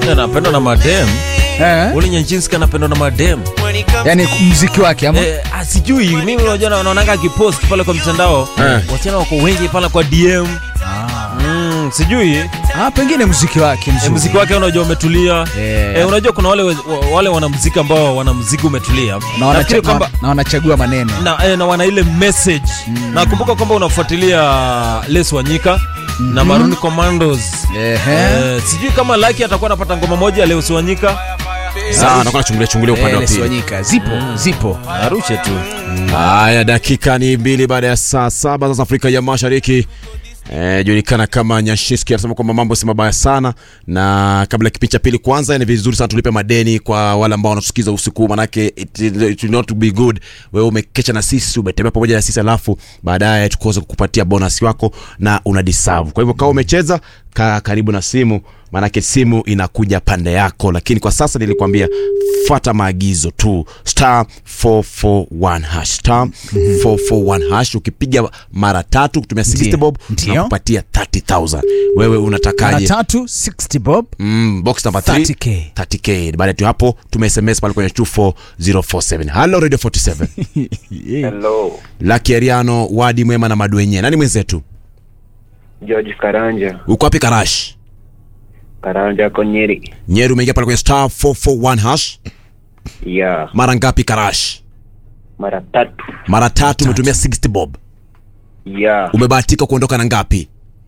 anapendwa na madem eh? ule nyanchinski anapendwa na madem yani mziki wake ama Eh, ah, sijui mimi unajua na- naonanga akipost pale kwa mitandao Eh. wasichana wako wengi pale kwa dm mm, sijui ah, pengine mziki wake eh, mzuri. mziki wake unajua umetulia Eh. eh, unajua kuna wale, wa- wale wanamziki ambao wana mziki umetulia na, wanacha, nafikiri kwamba na, na wanachagua maneno na, eh, na wana ile message nakumbuka kwamba unafuatilia les wanyika na Maroon Commandos Ehe. eh, sijui kama laki atakuwa anapata ngoma moja ya les wanyika Sawa, nakuwa nachungulia chungulia upande Eh, wa Les pili. Wanyika. zipo zipo arushe tu Haya, dakika ni mbili baada ya saa saba sasa Afrika ya Mashariki. Eh, julikana kama Nyashiski anasema kwamba mambo si mabaya sana, na kabla ya kipindi cha pili kwanza, ni vizuri sana tulipe madeni kwa wale ambao wanatusikiza usiku, manake it, it will not be good. Wewe umekecha na sisi, umetembea pamoja na sisi, alafu baadaye tukose kukupatia bonus wako na una deserve. Kwa hivyo kama umecheza, kaa karibu na simu, manake simu inakuja pande yako, lakini kwa sasa nilikwambia fuata maagizo tu star 441 hash star 441 hash ukipiga mara tatu kutumia 60 Ndiyo. bob Ndiyo. na kupatia 30000 wewe mara unatakaje tatu 60 bob mm, box number 3 30K. 30k baada tu hapo tume sms pale kwenye 24047 hello radio 47 Hello, Lucky Ariano wadi mwema na madwenye nani mwenzetu George Karanja, uko wapi karash Karanja Konyeri. nyeri umeingia pale kwenye star 441 hash Ya, mara ngapi karash mara tatu. mara tatu umetumia 60 bob Ya, umebahatika kuondoka na ngapi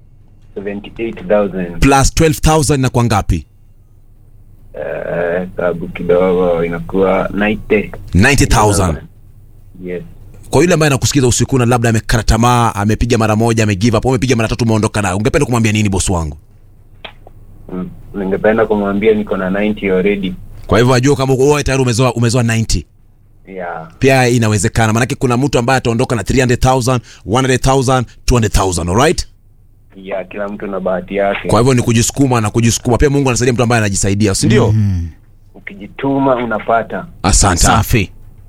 78,000. plus 12000 na kwa ngapi Eh, sababu kidogo inakuwa 90. 90000 Yes. kwa yule ambaye anakusikiza usiku na labda amekata tamaa amepiga mara moja amegive up au amepiga mara tatu umeondoka nayo ungependa kumwambia nini bosi wangu Mm, Ningependa kumwambia niko na 90 already. kwa hivyo ajua kama wewe tayari umezoa umezoa 90 Ya, pia inawezekana maanake kuna mtu ambaye ataondoka na 300000 100000 200000 alright ya kila mtu na bahati yake. kwa hivyo ni kujisukuma na kujisukuma pia mungu anasaidia mtu ambaye anajisaidia si ndio Ukijituma unapata. asante safi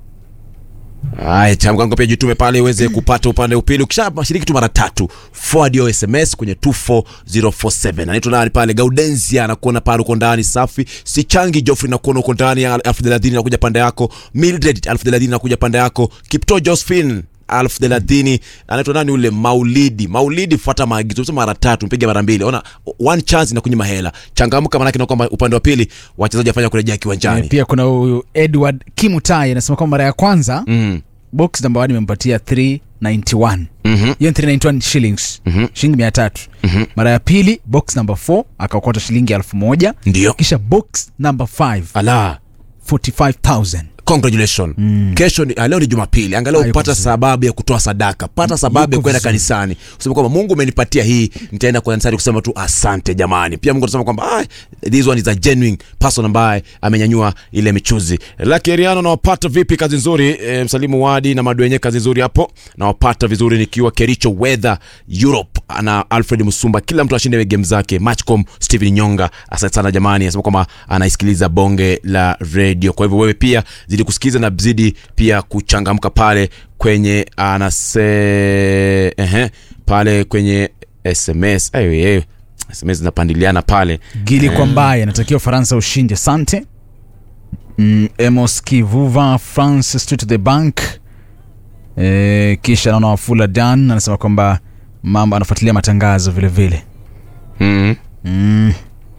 Haya, chamkango pia jitume pale uweze kupata upande upili. Ukishashiriki tu mara tatu, forward your SMS kwenye 24047. Anaitwa nani pale? Gaudenzia anakuona pale uko ndani safi. Sichangi Geoffrey nakuona uko ndani elfu thelathini nakuja pande yako. Mildred elfu thelathini nakuja pande yako. Kipto Josephine elfu thelathini anaitwa nani ule Maulidi Maulidi, fuata maagizo sema mara tatu, mpige mara mbili. Ona one chance inakunyima hela. Changamka, maanake na kwamba upande wa pili wachezaji wafanya kurejea kiwanjani. Eh, pia kuna huyu edward kimutai anasema kwamba mara ya kwanza Mm. box namba 1 imempatia 391 Mhm. hiyo ni 391 shillings shilingi mia tatu mara ya pili box namba 4 akaokota shilingi elfu moja Ndio. kisha box namba 5 Ala. 45000 congratulation kesho ni, ah, leo ni jumapili angalau Hayuko upata vizuri. sababu ya kutoa sadaka pata sababu ya Yuko kwenda vizuri. kanisani usema kwamba mungu umenipatia hii nitaenda kanisani kusema tu asante jamani pia mungu anasema kwamba ah, this one is a genuine person ambaye amenyanyua ile michuzi lakeriano nawapata vipi kazi nzuri e, msalimu wadi na madwenye kazi nzuri hapo nawapata vizuri nikiwa kericho weather europe na alfred musumba kila mtu ashinde game zake matchcom stephen nyonga asante sana jamani anasema kwamba anaisikiliza bonge la radio kwa hivyo wewe pia zidi kusikiliza na zidi pia kuchangamka pale kwenye anase ehe, pale kwenye sms ayo, ayo. sms zinapandiliana pale gili kwa mbaye anatakiwa faransa ushindi asante mm, emos kivuva france street to the bank e, kisha naona wafula dan anasema kwamba mambo anafuatilia matangazo vile vile mm. mm.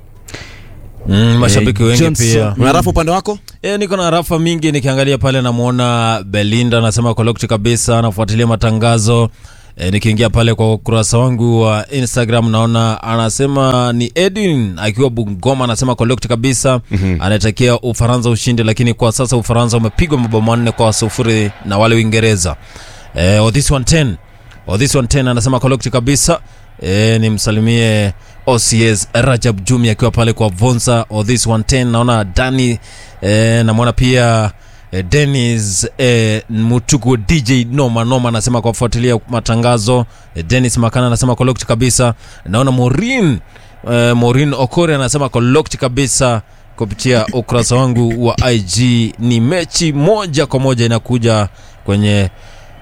mm, mashabiki Eh, wengi Johnson. pia una rafu upande wako E, niko na rafa mingi nikiangalia pale namwona belinda anasema kolokti kabisa anafuatilia matangazo e, nikiingia pale kwa ukurasa wangu wa instagram naona anasema ni edwin akiwa bungoma anasema kolokti kabisa mm-hmm. anatakia ufaransa ushindi lakini kwa sasa ufaransa umepigwa mabao manne kwa sufuri na wale uingereza e, odhis 110 odhis 110 anasema kolokti kabisa e, nimsalimie ocs rajab jumi akiwa pale kwa vonsa odhis 110 naona dani e, namwona pia e, denis e, mutuku dj noma noma anasema kwa kufuatilia matangazo e, denis makana anasema kolokti kabisa naona morin e, morin okore anasema kolokti kabisa kupitia ukurasa wangu wa ig ni mechi moja kwa moja inakuja kwenye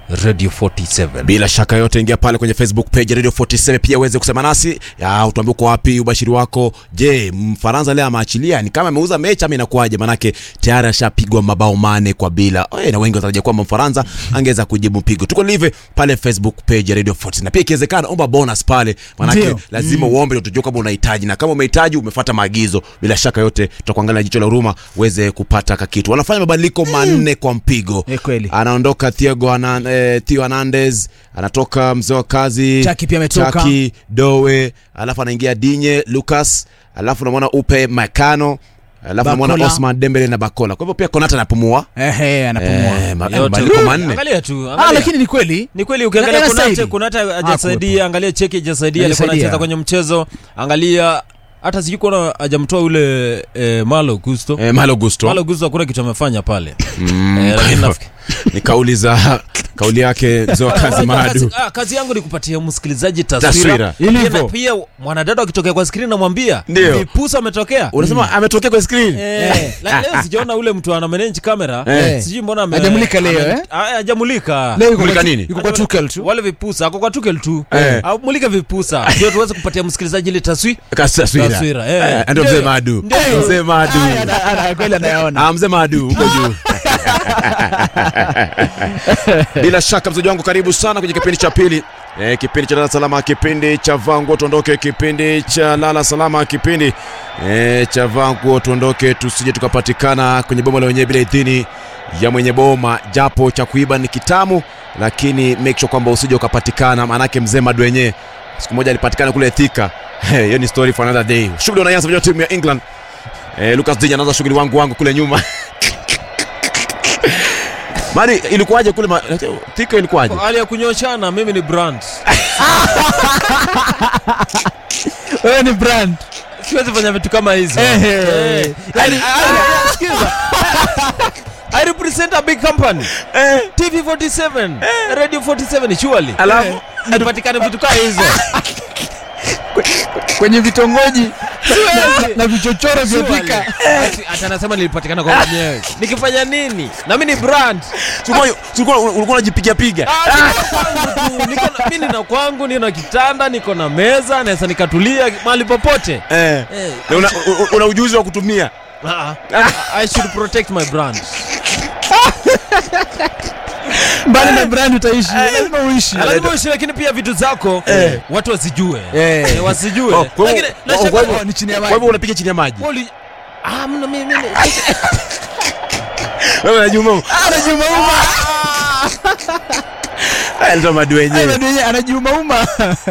radio 47 bila shaka yote ingia pale kwenye facebook page ya radio 47 pia uweze kusema nasi ya utuambie uko wapi ubashiri wako je mfaransa leo ameachilia ni kama ameuza mechi ama inakuwaje manake tayari ashapigwa mabao mane kwa bila Oe, na wengi watarajia kwamba mfaransa angeweza kujibu mpigo tuko live pale facebook page ya radio 47 na pia ikiwezekana omba bonus pale manake Ndio. lazima uombe ndio tujue kama unahitaji na kama umehitaji umefuata maagizo bila shaka yote tutakuangalia jicho la huruma uweze kupata kakitu wanafanya mabadiliko manne kwa mpigo Eh, kweli. anaondoka Thiago Anan, eh, Theo Hernandez anatoka mzee wa kazi Chaki pia ametoka. Chaki, Dowe alafu anaingia Dinye Lucas alafu unamwona Upe Makano alafu unamwona Bakola. Osman Dembele na Bakola kwa hivyo pia Konata anapumua Ehe, anapumua. eh, ma- Yote. mabadiliko manne angalia tu Ah, angalia. lakini ni kweli. ni kweli ukiangalia Na- kunate anastahili. kunate Hakuwepo. hajasaidia angalia cheki hajasaidia alikuwa Hajasaidia. anacheza kwenye mchezo angalia hata sijui kuona hajamtoa ule eh, malo gusto eh, Malo Gusto malo gusto hakuna kitu amefanya pale Mm, Eh, kwa lakini hivyo, nafikiri- ni kauli za kauli yake mzee wa kazi Madu kazi, ah, kazi yangu ni kupatia msikilizaji taswira, Taswira. Pia Ilivyo. na- pia mwanadada akitokea kwa skrini namwambia Ndio. vipusa ametokea unasema ametokea kwa screen Eh, la- leo sijaona ule mtu ana manage kamera Eh. sijui mbona ame- Hajamulika leo, ame- eh? Ah, hajamulika Leo yuko Mulika kwa- nini? Yuko kwa Tuchel tu. wale vipusa ako kwa tukel tu Eh. Au mulika vipusa ndio tuweze kupatia msikilizaji ile taswi Kasi taswira Taswira, eh. Eh, ndio mzee Ndio. Madu Ndio. mzee Madu Aya, ana- ana- kweli anayaona. Ah, mzee Madu huko juu. Bila shaka mzaji wangu, karibu sana kwenye kipindi cha pili e, kipindi cha lala salama, kipindi cha vanguo tuondoke, kipindi cha lala salama, kipindi e, cha vanguo tuondoke, tusije tukapatikana kwenye boma la wenyewe bila idhini ya mwenye boma, japo cha kuiba ni kitamu, lakini make sure kwamba usije ukapatikana, maanake mzee Madu wenyewe siku moja alipatikana kule Thika. Hiyo ni story for another day. Shughuli wanaanza vijana timu ya England Eh, Lucas Dinya anaanza shughuli wangu wangu kule nyuma. Mani ilikuwaje kule ma... Thika ilikuwaje? hali ya kunyoshana mimi ni brand Wewe ni brand. siwezi fanya vitu kama hizo Ehe. Eh, yani, ah, sikiza. I represent a big company TV47 Radio 47 surely Alafu nipatikane vitu kama hizo Kwenye vitongoji na- na vichochoro vya Surely. Thika. Ati- ati anasema nilipatikana kwa mwenyewe nikifanya nini na mimi ni brand tulikuwa tulikuwa ulikuwa unajipiga piga. Ah, niko kwangu tu. Niko na- mimi nina kwangu nina kitanda niko na meza naweza nikatulia mahali popote Eh. Eh, Na una, una, una ujuzi wa kutumia. ah, ah, I should protect my brand Mbali na brand utaishi. Lazima uishi. lazima uishi lakini pia vitu zako watu wasijue Eh. Eh, wasijue Oh, kwa hivyo- Lakini oh, nashangaa- kwa hivyo- ni chini ya Kwa maji. hivyo unapiga chini ya maji. Wali- Ah, mna mimi mimi- Wewe unajua mambo. Anajiumauma. Haya ndio madu wenyewe. Madu yenyewe anajiumauma.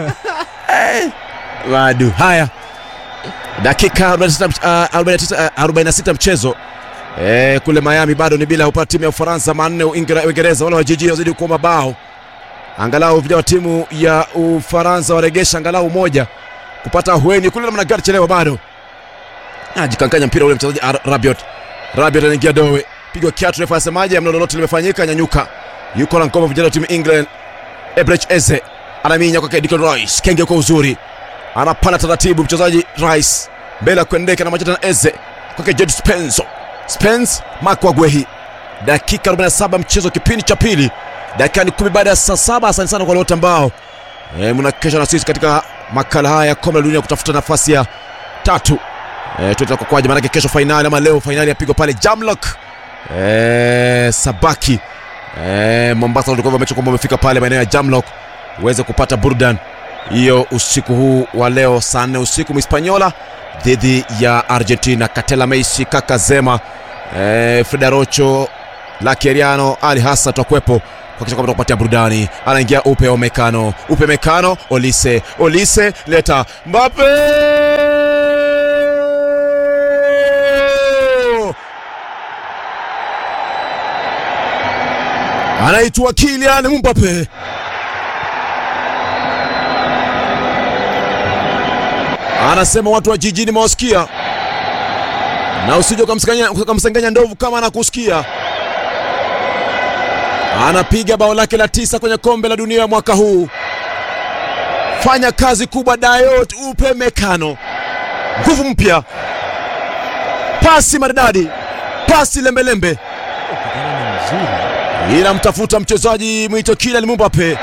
Madu. Haya. Dakika 46 uh, 49 uh, 46 mchezo. Eh, kule Miami bado ni bila upata timu ya Ufaransa manne Uingereza Uingereza wale wa jiji wazidi kuwa mabao. Angalau vijana wa timu ya Ufaransa waregesha angalau moja kupata hueni kule namna gani chelewa bado. Ajikankanya mpira ule mchezaji Ar- Rabiot. Rabiot anaingia dowe. Pigwa kiatu refa asemaje mna lolote limefanyika nyanyuka. Yuko na ngoma vijana wa timu England. Ebrech Eze anaminya kwa Declan Rice. Kenge kwa uzuri. Anapanda taratibu mchezaji Rice. Mbele ya kuendeka na macho na Eze. Kwake Jed Spence. Spence Makwagwehi. Dakika 47 mchezo kipindi cha pili. Dakika ni kumi baada ya saa saba. Asante sana kwa wote ambao e, mnakesha na sisi katika makala haya ya kombe la dunia kutafuta nafasi ya tatu. E, tuta kwaje maanake kesho fainali ama leo fainali yapigwa pale Jamlock. E, Sabaki. E, Mombasa walikuwa wamecho kwamba wamefika pale maeneo ya Jamlock uweze kupata burdan hiyo usiku huu wa leo saa nne usiku Mhispaniola dhidi ya Argentina. Katela Meisi, Kaka Zema, eh, Frida Rocho, Lakeriano, Ali Hasa tutakuwepo kuhakikisha kwamba tukupatia burudani. Anaingia Upe Omekano, Upe Mekano, Olise, Olise leta Mbappe anaitwa Kylian Mbappe. Anasema watu wa jijini mawasikia, na usije ukamsengenya ukamsengenya ndovu kama anakusikia. Anapiga bao lake la tisa kwenye kombe la dunia mwaka huu. Fanya kazi kubwa Dayot Upe Mekano, nguvu mpya, pasi maridadi, pasi lembelembe. Kijana ni mzuri inamtafuta mchezaji mwito Kylian Mbappe,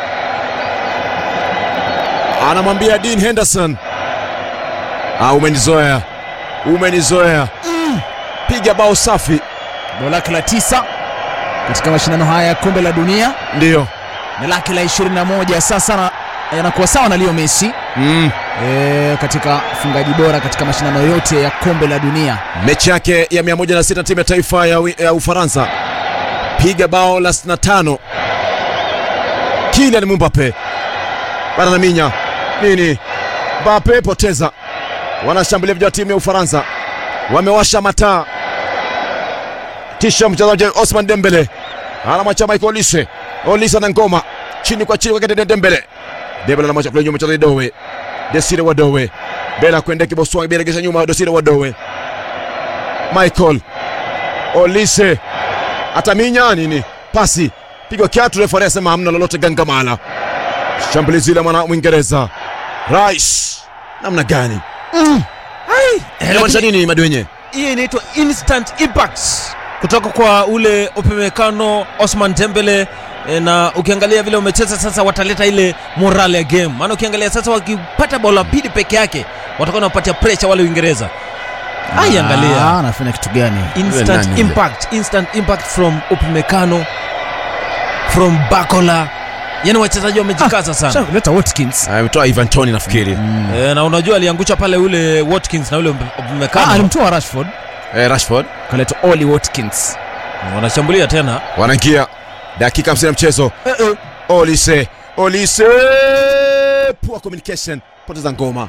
anamwambia Dean Henderson, ah, umenizoea, umenizoea, piga bao safi. bao lake la tisa katika mashindano haya ya kombe la dunia Ndiyo na lake la 21 sasa na- yanakuwa sawa na Leo Messi mm. e, katika ufungaji bora katika mashindano yote ya kombe la dunia. mechi yake ya 106 na timu ya taifa ya, Wi- ya Ufaransa, piga bao la 65. Kylian Mbappe bana minya nini, Mbappe poteza. Wanashambulia vijana wa timu ya Ufaransa, wamewasha mataa, kisha mchezaji Osman Dembele anamwacha Michael Olise, Olise na ngoma chini kwa chini kwake Dembele, Dembele anamwacha kule nyuma mchezaji Dowe, Desire Wadowe Bela kuendea kiboswani, Bela kisha nyuma Desire Wadowe Michael Olise ataminya nini, pasi pigwa kiatu, refari asema hamna lolote, gangamala. Shambulizi la mwana Mwingereza Rice, namna gani? Inamaanisha nini madwenye? hii inaitwa instant impact kutoka kwa ule upemekano Osman Dembele e, na ukiangalia vile umecheza sasa, wataleta ile morale ya game, maana ukiangalia sasa, wakipata bao la pili peke yake watakuwa wanapatia pressure wale Uingereza. Ai, Ah, angalia anafanya kitu gani? nani instant yule? impact, instant impact from upemekano from Bakola, yani wachezaji wamejikaza sana Sasa leta Watkins. Ametoa Ivan Toney nafikiri. e, na unajua aliangusha pale ule Watkins na ule Ah, upemekano alimtoa Rashford Eh, Rashford kaleta Oli Watkins. wanashambulia tena wanaingia dakika 50 ya mchezo. Olise, Olise, poor communication, poteza ngoma.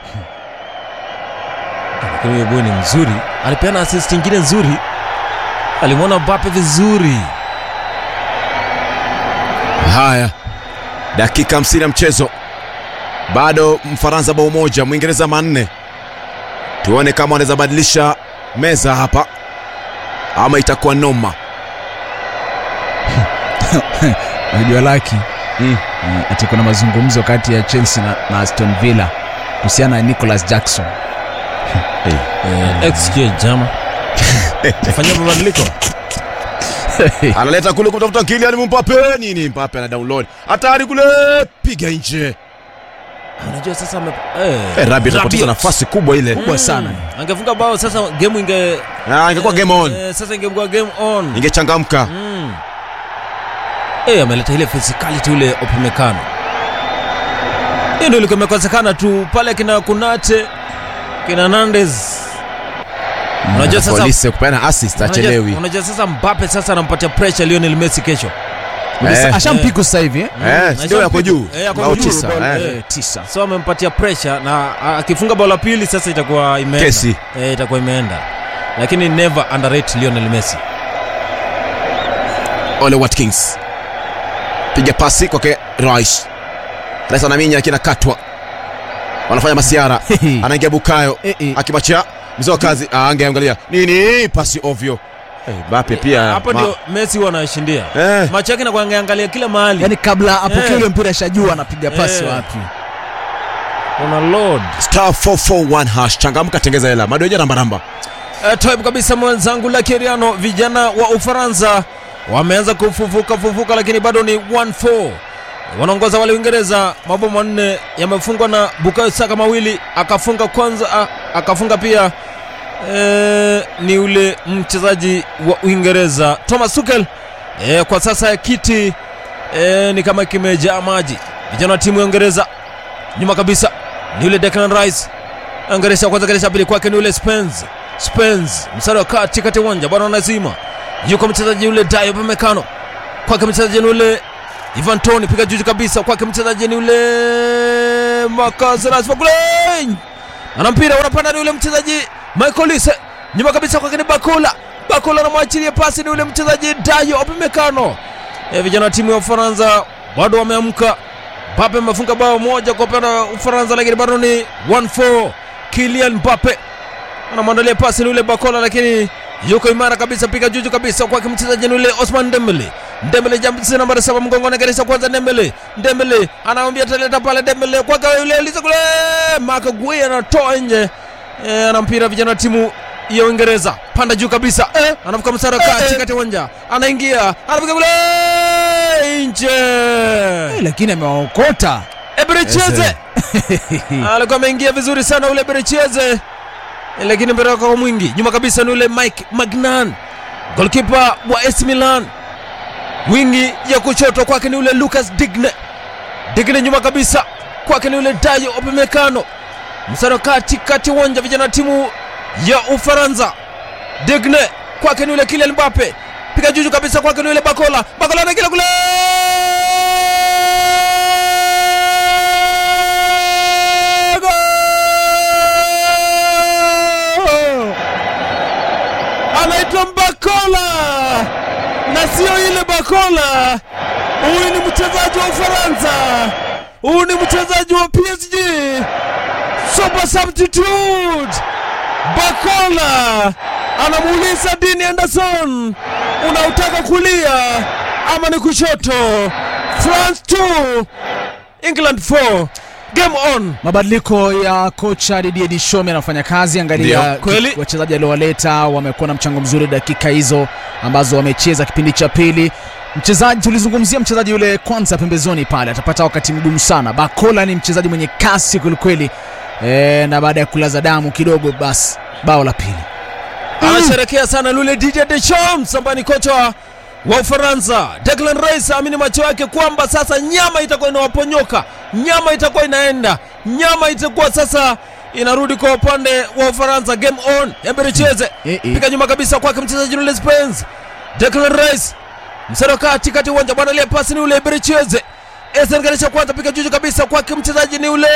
lakini huyo boy ni mzuri, alipeana assist nyingine nzuri, alimwona Mbappe vizuri. Haya, dakika 50 ya mchezo, bado Mfaransa bao moja, Mwingereza manne. Tuone kama wanaweza badilisha meza hapa ama itakuwa noma. Unajua laki Mm. mm. ati kuna mazungumzo kati ya Chelsea na, na Aston Villa kuhusiana na Nicholas Jackson. Eh, XG jama fanyia mabadiliko Analeta kule kumtafuta Kylian Mbappe, nini? Mbappe ana download hatari kule, piga nje. unajua sasa ame, eh, Eh, Rabiot anapoteza Rabiot. nafasi kubwa ile. kubwa sana. angefunga bao sasa game inge Ah, ingekuwa game on, eh, sasa ingekuwa game on ingechangamka. mm. eh, ameleta ile physicality ule opemekano hiyo ndio ilikuwa imekosekana tu pale kina kunate kina nandes unajua sasa Olise kupeana assist unajua, achelewi. unajua sasa Mbappe sasa anampatia pressure Lionel Messi kesho Eh. Ashampiku sasa hivi eh? Eh, si ndio yako juu. Eh, yako Bao juu, tisa, bao- eh. Eh, tisa. so amempatia pressure na a- akifunga bao la pili sasa itakuwa imeenda Kesi. e, itakuwa imeenda lakini never underrate Lionel Messi Ole Watkins piga pasi kwake Rice. Rice anaminya lakini akatwa, wanafanya masiara, anaingia Bukayo Eh, eh. akimwachia mzee wa kazi, ah, angeangalia nini, pasi ovyo. Eh, Mbappe pia hapo ma- ndio Messi huwa anashindia eh, macho yake na kuangalia kila mahali Yaani kabla apokee Eh. ule mpira ashajua anapiga pasi Eh. wapi. una load star 441 hash, changamka, tengeza hela, madoja namba namba. Uh, type kabisa mwenzangu Lakeriano, vijana wa Ufaransa wameanza kufufuka fufuka, lakini bado ni 1-4 wanaongoza wale Uingereza. Mabao manne yamefungwa na Bukayo Saka, mawili akafunga kwanza, a, akafunga pia e, ni ule mchezaji wa Uingereza Thomas Tuchel. E, kwa sasa kiti e, ni kama kimejaa maji. Vijana wa timu ya Uingereza nyuma kabisa ni yule Declan Rice Angeresha kwanza, Angeresha pili kwake ni yule Spence. Spence msara wa kati kati ya uwanja bwana anazima, yuko mchezaji yule Dayo Pamekano, kwake mchezaji ni yule Ivan Toni, piga juu kabisa, kwake mchezaji ni yule Marcus Rashford kule, ana mpira unapanda, ni yule mchezaji Michael Olise, nyuma kabisa kwake ni Bakula, Bakula anamwachilia pasi, ni yule mchezaji Dayo Pamekano. E, vijana wa timu ya Ufaransa bado wameamka. Mbappe amefunga bao moja kwa upande wa Ufaransa, lakini bado ni 1-4. Kylian Mbappe anamwandalia pasi ni yule Bakola, lakini yuko imara kabisa, piga juju kabisa kwake mchezaji ni yule Osman Dembele. Dembele jamsi nambari saba mgongoni, geresha kwanza Dembele. Dembele anaambia taleta pale Dembele kwake yule Elisa kule, Marc Gueye anatoa nje. E, ana mpira vijana wa timu ya Uingereza, panda juu kabisa eh, anavuka msara kati kati ya uwanja, anaingia anapiga kule nje. Eh, lakini amewaokota Eberecheze alikuwa ameingia vizuri sana ule Berecheze, lakini mpira kwa mwingi nyuma kabisa ni ule Mike Magnan, golkipa wa AC Milan. Wingi ya kushoto kwake ni ule Lucas Digne, Digne nyuma kabisa kwake ni ule Dayo Upamecano, msano kati kati uwanja vijana timu ya Ufaransa. Digne kwake ni ule Kylian Mbappe, piga juju kabisa kwake ni ule Bakola, Bakola anaingia kule Goal! anaitwa Bakola na sio ile Bakola. Huyu ni mchezaji wa Ufaransa, huyu ni mchezaji wa PSG, super substitute. Bakola anamuuliza Dean Anderson, unautaka kulia ama ni kushoto? France 2 England 4 game on. mabadiliko ya kocha Didier Deschamps yanafanya kazi. Angalia Ndio, kweli. ki- wachezaji aliowaleta wamekuwa na mchango mzuri dakika hizo ambazo wamecheza kipindi cha pili. Mchezaji tulizungumzia mchezaji yule kwanza pembezoni pale, atapata wakati mgumu sana. Bakola ni mchezaji mwenye kasi kwelikweli, e, na baada ya kulaza damu kidogo, basi bao la pili anasherekea sana lule Didier Deschamps ambaye ni kocha wa Ufaransa. Declan Rice aamini macho yake kwamba sasa nyama itakuwa inawaponyoka, nyama itakuwa inaenda, nyama itakuwa sasa inarudi kwa upande wa Ufaransa. Game on, Embe cheze Eh, eh. piga nyuma kabisa kwake mchezaji yule Spence. Declan Rice msaro kati kati ya uwanja bwana, ile pasi ni ule Embe cheze Esen Garisha kwanza, piga juju kabisa kwake mchezaji ni ule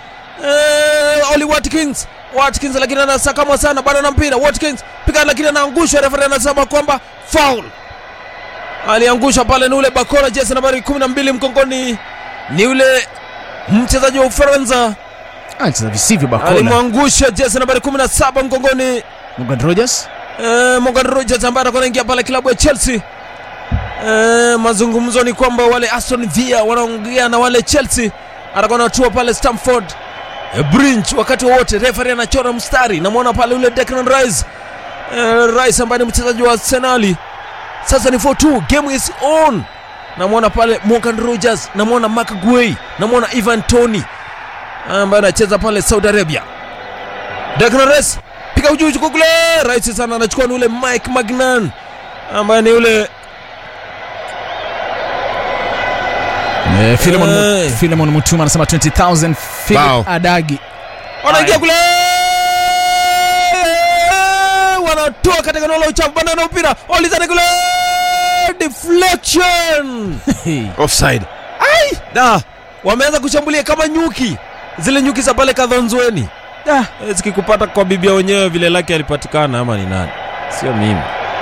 eh, Oli Watkins Watkins lakini anasakamwa sana bado na mpira Watkins piga lakini anaangushwa refa anasema kwamba foul aliangusha pale ni ule Bakora jezi nambari 12 mkongoni ni ule mchezaji wa Ufaransa anacheza visivyo. Bakola alimwangusha jezi nambari 17 mkongoni Morgan Rogers eh, Morgan Rogers ambaye atakuwa anaingia pale klabu ya Chelsea. Eh, mazungumzo ni kwamba wale Aston Villa wanaongea na wale Chelsea, atakuwa anatua pale Stamford eh, Bridge wakati wowote. Referee anachora mstari, namwona pale ule Declan Rice eh, Rice ambaye ni mchezaji wa Arsenali. Sasa ni 4-2, game is on. Namwona pale Morgan Rogers, namwona Mark Guehi, namwona Ivan Toney ambaye anacheza pale Saudi Arabia. Declan Rice piga ujuju kule, rahisi sana, anachukua ni ule Mike Magnan ambaye ni ule Eh, Philemon, Eh. Mu- Philemon Mutuma anasema 20000 Philip Bao. Adagi wanaingia Haya. kule, wanatoa katika eneo la uchafu, bana na mpira walizana kule, deflection offside da, wameanza kushambulia kama nyuki, zile nyuki za pale Kadhonzweni. Da, eh, zikikupata kwa bibia wenyewe vile lake alipatikana ama ni nani? Sio mimi.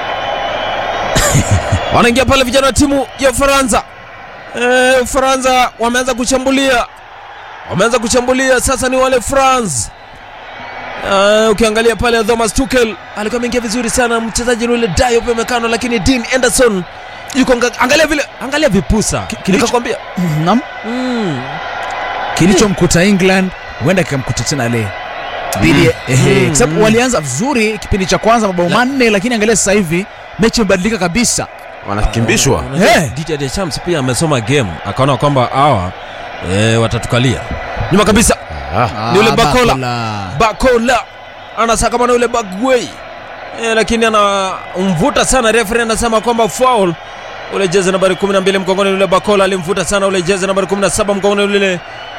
Wanaingia pale vijana wa timu ya Ufaransa. Eh, Ufaransa wameanza kushambulia, wameanza kushambulia sasa. Ni wale France. Uh, ukiangalia pale Thomas Tuchel alikuwa ameingia vizuri sana, mchezaji yule Diop amekano, lakini Dean Anderson yuko anga- angalia vile, angalia vipusa, kilicho- nikakwambia Naam. mm. kilichomkuta England huenda kikamkuta tena leo dhidi ya- ehe, kwa sababu walianza vizuri kipindi cha kwanza mabao La- manne, lakini angalia sasa hivi mechi imebadilika kabisa. wanakimbishwa Unajua, Eh. Didier Deschamps pia amesoma game akaona kwamba hawa e, watatukalia nyuma kabisa. Ah, Ni ule Ah, Bakola. Bakola. Bakola anasakama na ule Bagwei e, lakini anamvuta sana referee, anasema kwamba foul. Ule jezi nambari 12 mkongoni ule Bakola alimvuta sana ule jezi nambari 17 mkongoni ule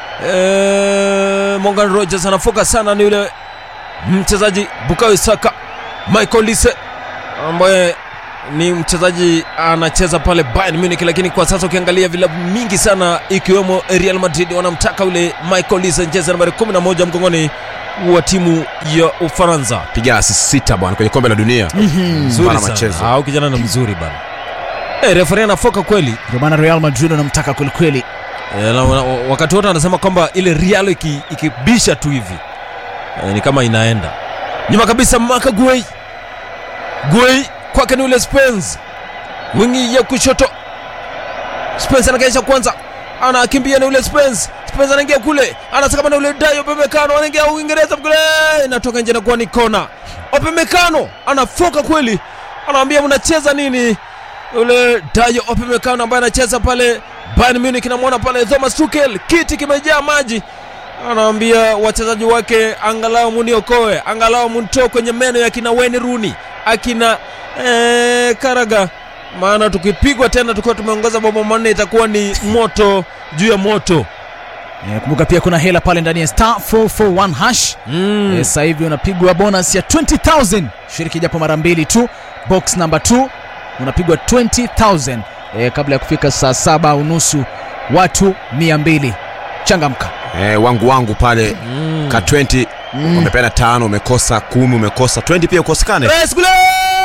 e, Morgan Rogers anafoka sana ni ule mchezaji Bukayo Saka Michael Lise ambaye ni mchezaji anacheza pale Bayern Munich, lakini kwa sasa ukiangalia vilabu mingi sana ikiwemo Real Madrid wanamtaka ule Michael Lise jezi nambari 11 mgongoni wa timu ya Ufaransa. piga assist sita bwana kwenye kombe la dunia Mzuri Bana sana. machezo. Au kijana ni mzuri bana. Eh, referee anafoka kweli. Ndio maana Real Madrid wanamtaka kwelikweli. Eh, na- na- wakati wote anasema kwamba ile Real iki- ikibisha tu hivi eh, ni kama inaenda nyuma kabisa. Maka Guei Guei kwake ni ule Spence, wingi ya kushoto. Spence anakeesha kwanza, anakimbia ni ule Spence. Spurs anaingia kule anasakama na ule Dayo Opemekano anaingia Uingereza kule inatoka nje nakuwa ni kona Opemekano anafoka kweli anaambia mnacheza nini ule Dayo Opemekano ambaye anacheza pale Bayern Munich namwona pale Thomas Tuchel kiti kimejaa maji anaambia wachezaji wake angalau muniokoe angalau muntoe kwenye meno ya kina Wayne Rooney akina eh, Karaga maana tukipigwa tena tukiwa tumeongoza mabao manne itakuwa ni moto juu ya moto Eh, kumbuka pia kuna hela pale ndani ya star 441 hash mm. Eh, sasa hivi unapigwa bonus ya 20000 shiriki japo mara mbili tu box number 2 unapigwa 20000 eh, kabla ya kufika saa saba unusu watu 200 changamka eh, wangu wangu pale Mm. ka 20 Mm. umepeana tano umekosa kumi umekosa 20 pia ukosekane Res kule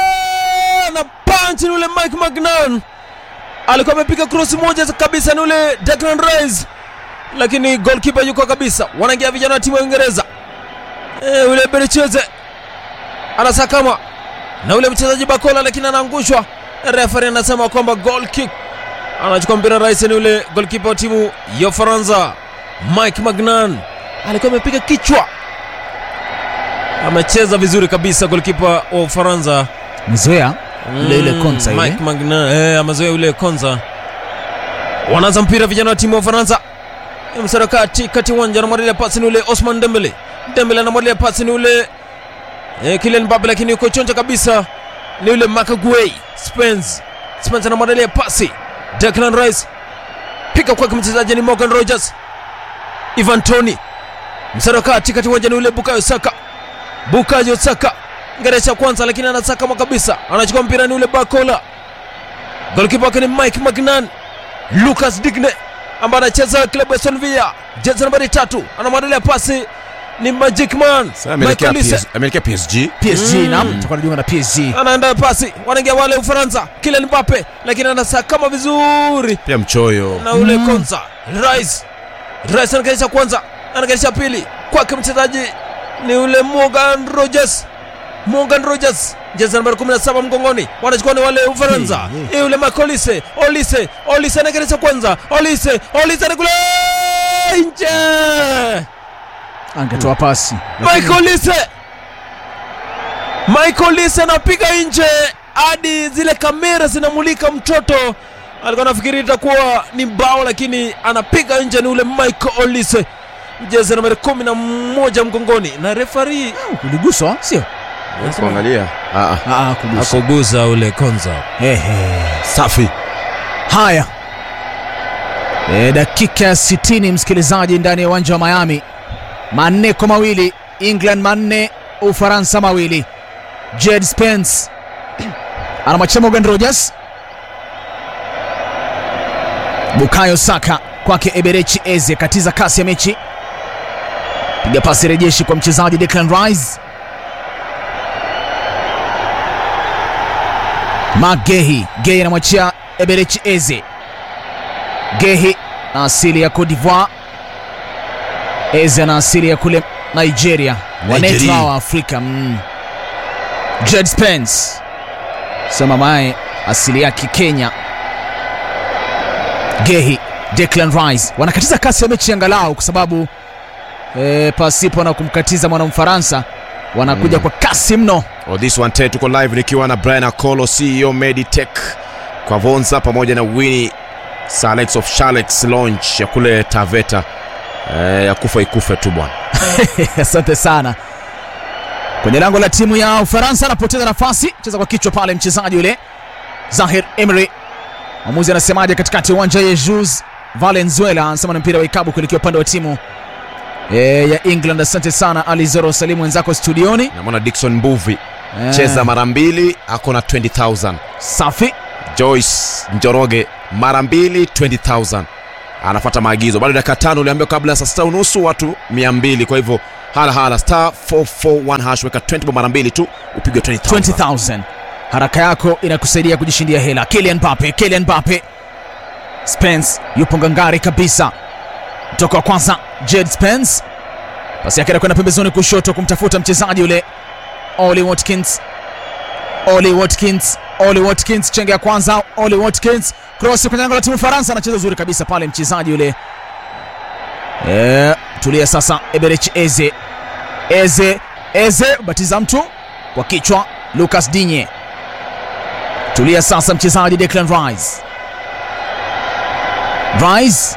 na punch ni ule Mike Magnan alikuwa amepiga cross moja kabisa ni ule Declan Rice, lakini goalkeeper yuko kabisa. Wanaingia vijana wa timu ya Uingereza e, ule Berecheze anasakama na ule mchezaji Bakola, lakini anaangushwa. Referee anasema kwamba goal kick. Anachukua mpira Rice, ni ule goalkeeper wa timu ya Ufaransa Mike Magnan alikuwa amepiga kichwa amecheza vizuri kabisa goalkeeper wa Ufaransa mezoea Ile ile Konsa ile. Mike Magnan eh, amezoea yule Konza. Wanaanza mpira vijana wa timu ya Ufaransa. Eh, Msara kati kati uwanja anamwalia pasi ni ule Osman Dembele. Dembele anamwalia pasi ni ule eh, Kylian Mbappe lakini yuko chonja kabisa ni ule Makaguay Spence. Spence anamwalia pasi Declan Rice. Pika kwake mchezaji ni Morgan Rogers. Ivan Toni. Msara kati kati uwanja ni ule Bukayo Saka. Bukayo Saka Ngeresha kwanza lakini anasakama kabisa, anachukua mpira ni ule Bakola. Golikipa wake ni Mike Magnan. Lucas Digne ambaye anacheza klabu ya Aston Villa, jezi nambari tatu, anamwandalia pasi ni Magic Man Sasa ameelekea Michael Olise. PS ameelekea PSG PSG Mm. naam tutakuwa najiunga na PSG anaenda pasi, wanaingia wale Ufaransa, Kylian Mbappe, lakini anasakama vizuri pia mchoyo na ule Konza Rice. Rice anakeresha kwanza, anakeresha pili kwake mchezaji ni ule Morgan Rogers. Morgan Rogers jezi nambari 17 mgongoni, wanachukua ni wale Ufaransa. Hey, Hey, ule Makolise, Olise, Olise anakeresha kwanza, Olise, Olise ni kule nje. angetoa pasi Michael Olise. Michael Olise anapiga nje hadi zile kamera zinamulika mtoto. Alikuwa anafikiri itakuwa ni bao lakini anapiga nje ni ule Michael Olise. Jezi nambari kumi na moja mgongoni na refari kuliguswa sio kuangalia ah, ah. ah, kugusa akuguza ule Konza. Ehe. safi haya e, dakika ya 60 msikilizaji ndani ya uwanja wa miami manne kwa mawili england manne ufaransa mawili jed spence anamwachia morgan rogers bukayo saka kwake eberechi eze katiza kasi ya mechi piga pasi rejeshi kwa mchezaji declan rice magehi gehi anamwachia eberechi eze gehi na asili ya cote divoire eze ana asili ya kule nigeria wanetu Nigeria. hawa afrika mm. jed spence sema mae asili yake kenya gehi declan rice wanakatiza kasi ya mechi angalau kwa sababu e, pasipo na kumkatiza mwana mfaransa wanakuja Mm. kwa kasi mno Oh, this one tete tuko live nikiwa na Brian Akolo CEO Meditech kwa Vonza pamoja na Winnie Salex of Shalex launch ya kule Taveta eh, ya kufa ikufe tu bwana. asante sana kwenye lango la timu ya ufaransa anapoteza nafasi cheza kwa kichwa pale mchezaji yule zahir emry mwamuzi anasemaje katikati ya uwanja jesus valenzuela anasema ni mpira wa ikabu kuelekea upande wa timu e, ya england asante sana alizoro salimu wenzako studioni Namwona Dickson Mbuvi Eh, cheza mara mbili ako na 20000. safi Joyce Njoroge mara mbili 20000. Anafuata maagizo. Bado dakika tano uliambiwa kabla ya saa sita unusu watu 200 kwa hivyo hala hala star 441 hash weka 20 bob mara mbili tu upigwe 20000. 20000 haraka yako inakusaidia kujishindia hela Kylian Mbappe Kylian Mbappe Spence yupo ngangari kabisa mtoka wa kwanza Jed Spence pasi yake anakwenda pembezoni kushoto kumtafuta mchezaji yule Oli Watkins Oli Watkins Oli Watkins chenge ya kwanza Oli Watkins cross kwenye lango la timu Faransa anacheza uzuri kabisa pale mchezaji yule Eh, tulia sasa. Eberich Eze, Eze, Eze batiza mtu kwa kichwa. Lucas Dinye, tulia sasa. Mchezaji Declan Rice, Rice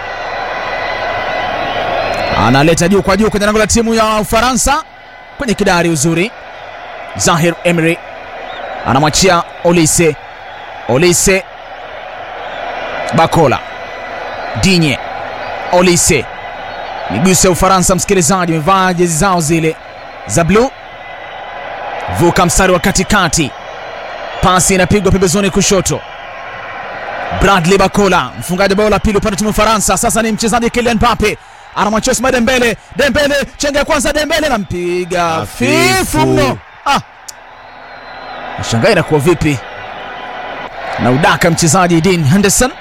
analeta juu kwa juu kwenye lango la timu ya Ufaransa kwenye kidari uzuri. Zahir Emery anamwachia Olise, Olise Bakola, Dinye, Olise miguso ya Ufaransa. Msikilizaji, wamevaa jezi zao zile za bluu, vuka mstari wa katikati, pasi inapigwa pembezoni kushoto. Bradley Bakola, mfungaji bao la pili upande wa timu ya Ufaransa. Sasa ni mchezaji Kylian Mbappe anamwachia Ousmane Dembele, Dembele chenga ya kwanza, Dembele nampiga Hafifu. fifu mno. Ah, nashangaa inakuwa vipi na udaka mchezaji Dean Henderson.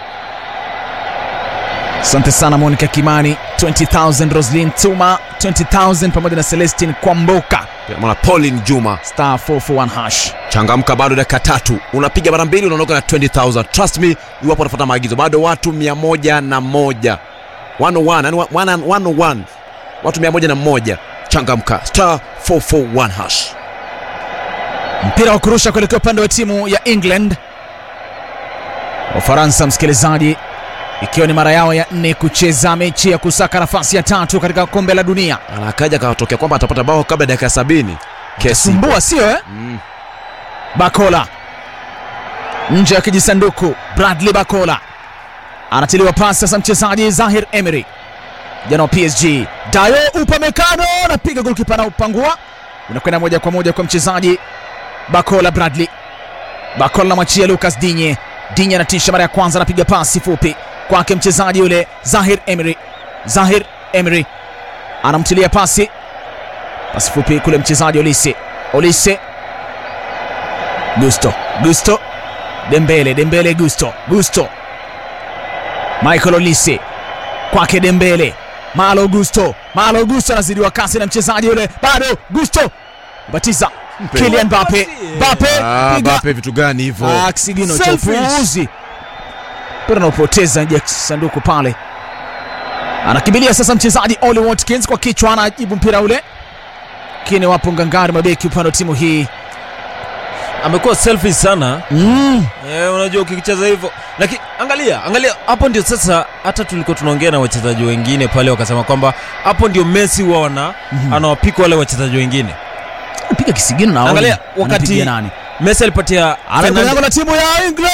Asante sana Monica Kimani, 20000 Roslin Tuma, 20000 pamoja na Celestine Kwamboka, mwana Pauline Juma star 441 hash. changamka bado dakika tatu unapiga mara mbili unaondoka na 20000 trust me iwapo unafuata maagizo bado watu 101 101 yani 101 watu 101 changamka star 441 hash Mpira wa kurusha kuelekea upande wa timu ya England. Wafaransa, msikilizaji, ikiwa ni mara yao ya nne kucheza mechi ya kusaka nafasi ya tatu katika kombe la dunia. anakaja akatokea kwamba atapata bao kabla ya dakika sabini kesi Sumbua sio eh? Mm. Bakola nje ya kijisanduku. Bradley Bakola anatiliwa pasi sasa, mchezaji Zahir Emery jana wa PSG. Dayo Upamecano anapiga golkipa na upangua, unakwenda moja kwa moja kwa mchezaji Bakola. Bradley Bakola anamwachia Lucas Dinye. Dinye anatisha mara ya kwanza, anapiga pasi fupi kwake mchezaji yule Zahir Emery. Zahir Emery anamtilia pasi pasi fupi kule mchezaji Olise. Olise Gusto, Gusto, Dembele, Dembele, Gusto, Gusto, Michael Olise kwake Dembele, Malo Gusto, Malo Gusto anazidiwa kasi na mchezaji yule, bado Gusto batiza Kylian Mbappe, Mbappe Ah, piga Mbappe vitu gani hivyo Ah, kisigino cha Selfish. upuuzi, mpira unaopoteza nje ya sanduku pale. Anakimbilia sasa mchezaji Oli Watkins kwa kichwa, anajibu mpira ule, lakini wapo ngangari mabeki upande wa timu hii amekuwa selfish sana mm. Eh, unajua ukicheza hivyo lakini angalia angalia hapo ndio sasa hata tulikuwa tunaongea na wachezaji wengine pale wakasema kwamba hapo ndio Messi huwa wana anawapika wale wachezaji wengine piga kisigino na Angalia, Oli. wakati- Anapigia nani Messi alipatia anakwenda Fernandes- lango la timu ya England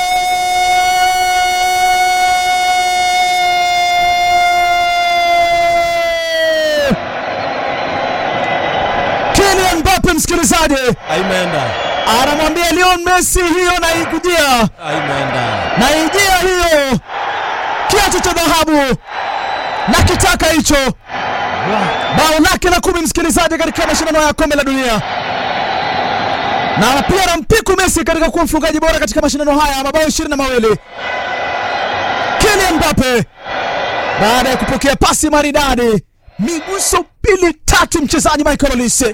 Kylian Mbappe msikilizaji Aimeenda. anamwambia Lionel Messi hiyo naikujia Aimeenda. naijia hiyo kiatu cha dhahabu na kitaka hicho bao lake la kumi msikilizaji katika mashindano ya kombe la dunia na pia anampiku Messi katika kuwa mfungaji bora katika mashindano haya mabao ishirini na mawili Kylian Mbappe baada ya kupokea pasi maridadi miguso pili tatu mchezaji Michael Olise